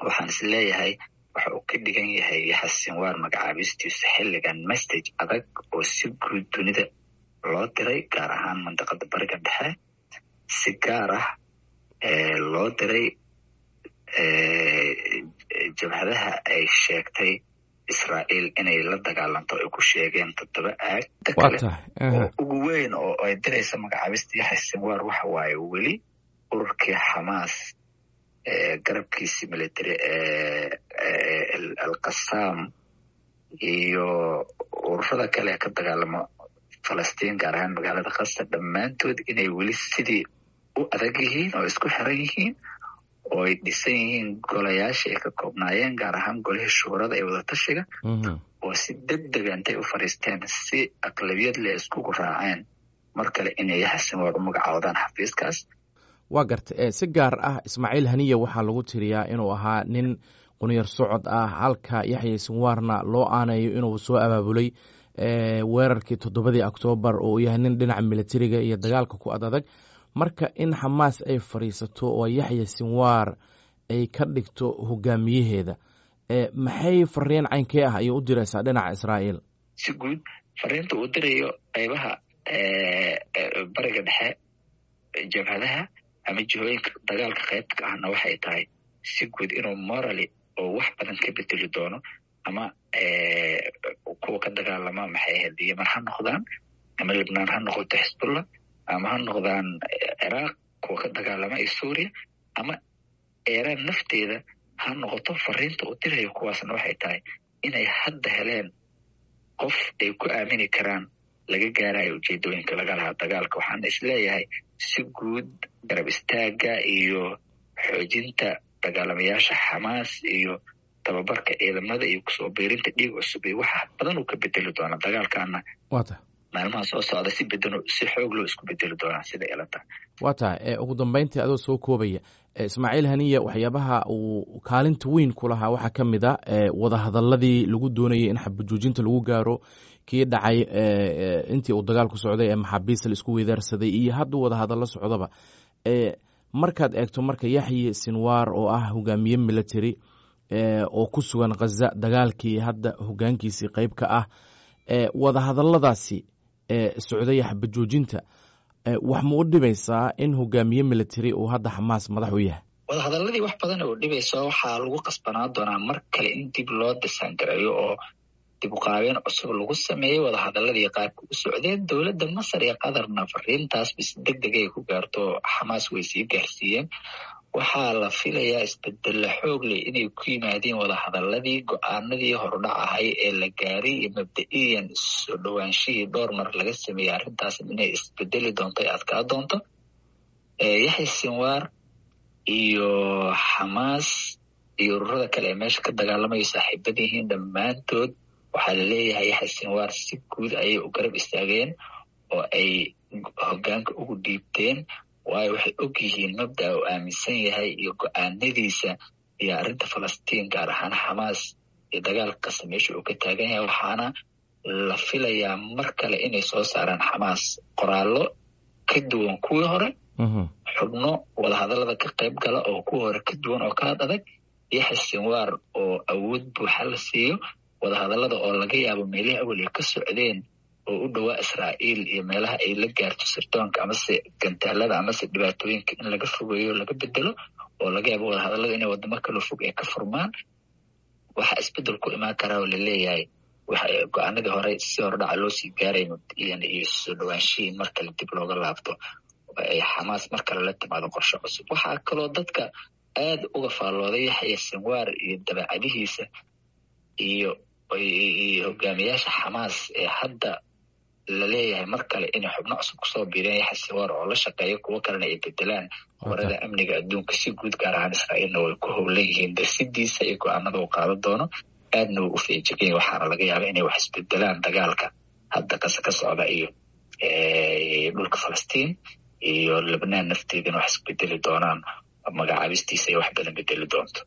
waxaan is leeyahay waxa uu ka dhigan yahay yaxya sinwaar magacaabistiisu xilligan message adag oo si guud dunida loo diray gaar ahaan mandaqada bariga dhexe si gaar ah loo diray jabhadaha ay sheegtay israa'iil inay la dagaalanto ay ku sheegeen toddoba aag kale oo ugu weyn oo ay diraysa magacaabista yaxya sinwaar waxa waaye weli ururkii xamaas garabkiisii military alqasaam iyo ururada kale ee ka dagaalamo falastiin gaar ahaan magaalada khasa dhammaantood inay weli sidii u adag yihiin oo isku xiran yihiin oo ay dhisan yihiin golayaasha ay ka koobnaayeen gaar ahaan golihii shuurada ee wadatashiga oo si deg dega intay u fadhiisteen si aqlabiyad leh iskugu raaceen mar kale inay yaxya sinwaar u magacaawdaan xafiiskaas waa garta si gaar ah ismaaciil haniya waxaa lagu tiriyaa inuu ahaa nin qunyar socod ah halka yaxya sinwaarna loo aanayo inuu soo abaabulay weerarkii toddobadii oktoobar oo uu yahay nin dhinaca militariga iyo dagaalka ku ad adag marka in xamaas ay fadhiisato oo yaxya sinwaar ay ka dhigto hogaamiyaheeda maxay fariin caynkee ah ayay u diraysaa dhinaca israa'iil si guud fariinta uu dirayo qaybaha bariga dhexe jabhadaha ama jihooyinka dagaalka qaybta ka ahna waxay tahay si guud inuu morally oo wax badan ka bedeli doono ama kuwa ka dagaalama maxay ahayd yeman ha noqdaan ama libnaan ha noqoto xisbullah ama ha noqdaan ciraaq kuwa ka dagaalama iyo suuriya ama eeraan nafteeda ha noqoto fariinta uu dirayo kuwaasna waxay tahay inay hadda heleen qof ay ku aamini karaan laga gaarayo ujeedooyinka laga lahaa dagaalka waxaana isleeyahay si guud garab istaaga iyo xoojinta dagaalamayaasha xamaas iyo tababarka ciidamada iyo kusoo biirinta dhiig cusub iyo waxa badan uu ka bedeli doona dagaalkaana maalmaha soo socda si bedeno si xoog loo isku bedeli doonaa sida ilata waa tahay ugu dambeyntii adoo soo koobaya ismaaciil haniya waxyaabaha uu kaalinta weyn ku lahaa waxaa ka mid a wadahadaladii lagu doonayay in xabajoojinta lagu gaaro kii dhacay intii uu dagaalku socday ee maxaabiista la isku weydaarsaday iyo hadda wadahadallo socdaba markaad eegto marka yaxye sinwaar oo ah hogaamiye military oo ku sugan khaza dagaalkii hadda hogaankiisii qeyb ka ah wadahadaladaasi socday xabajoojinta wax ma u dhibaysaa in hogaamiye military uu hadda xamaas madax u yahay wadahadaladii wax badan oo dhibayso waxaa lagu qasbanaa doonaa mar kale in dib loo disaangareeyo oo dib uqaabeen cusub lagu sameeyey wadahadaladii qaabka u socdeen dowladda masar iyo qatarna fariintaas bis deg deg ay ku gaarto xamaas way sii gaarsiiyeen waxaa la filayaa isbedella xoog leh inay ku yimaadeen wadahadaladii go-aanadii hordhac ahay ee la gaaray iyo mabda-iyan soo dhowaanshihii dhowr mar laga sameeyey arrintaas inay isbedeli doonto ay adkaa doonto yaxya sinwaar iyo xamaas iyo ururada kale ee meesha ka dagaalamayo saaxiibada yihiin dhammaantood waxaa laleeyahay yaxya sinwaar si guud ayay u garab istaageen oo ay hogaanka ugu dhiibteen waayo waxay og yihiin mabda uu aaminsan yahay iyo go-aanadiisa iyo arrinta falastiin gaar ahaan xamaas iyo dagaalka kasta meesha uu ka taagan yahay waxaana la filayaa mar kale inay soo saaraan xamaas qoraallo ka duwan kuwii hore xubno wadahadallada ka qayb gala oo kuwii hore ka duwan oo kaad adag yaxya sinwaar oo awood buuxa la siiyo wadahadallada oo laga yaabo meelihii awaliya ka socdeen oo u dhowaa israa'iil iyo meelaha ay la gaarto sirdoonka amase gantaalada amase dhibaatooyinka in laga fogeeyo laga bedelo oo laga yaabo wadahadallada inay wadamo kala fog ay ka furmaan waxaa isbedel ku imaan karaa oo laleeyahay waxa go-aanadii hore si hordhaca loo sii gaaray mabdiyan iyo soo dhowaanshihiin mar kale dib looga laabto ay xamaas mar kale la timaado qorshe cusub waxaa kaloo dadka aada uga faallooday yaxya sinwaar iyo dabeecadihiisa iyo iyo hogaamiyaasha xamaas ee hadda laleeyahay mar kale inay xubno cusub kusoo biireen yaxya sinwaar oo la shaqeeya kuwo kalena ay bedelaan warada amniga adduunka si guud gaar ahaan israa'iilna way ku howlan yihiin darsidiisa iyo go-aanada uu qaadan doono aadna wuu u feejiganya waxaana laga yaaba inay wax isbedelaan dagaalka hadda kase ka socda iyo dhulka falastiin iyo lebnaan nafteedana wax isbedeli doonaan magacaabistiisa ay wax badan bedeli doonto